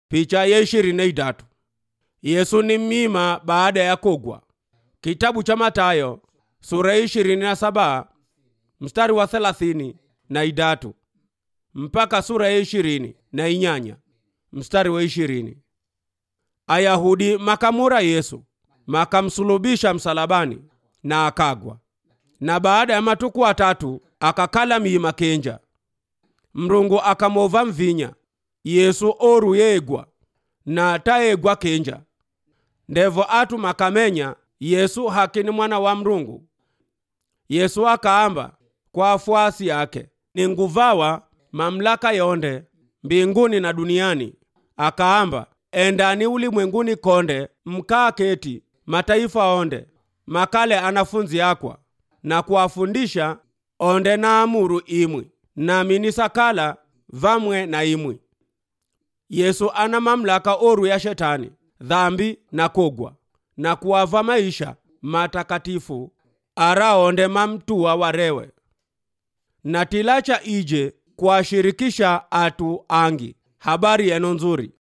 picha ya ishirini na idatu yesu ni mmima baada ya kugwa kitabu cha matayo sura ya ishirini na saba mstari wa thelathini na idatu mpaka sura ya ishirini na inyanya mstari wa ishirini ayahudi makamura yesu makamsulubisha msalabani na akagwa na baada ya matuku atatu akakala miima kenja mrungu akamova mvinya yesu oru yeegwa na taegwa kenja ndevo atu makamenya yesu hakini mwana wa mrungu yesu akaamba kwa afuasi yake ni nguvawa mamlaka yonde mbinguni na duniani akaamba endani ulimwenguni konde mkaa keti mataifa onde makale anafunzi akwa na kuwafundisha onde na amuru imwi nami nisakala vamwe na imwi yesu ana mamlaka oru ya shetani dhambi na kugwa na kuwava maisha matakatifu araonde mamtua warewe na tilacha ije kuwashirikisha atu angi habari yeno nzuri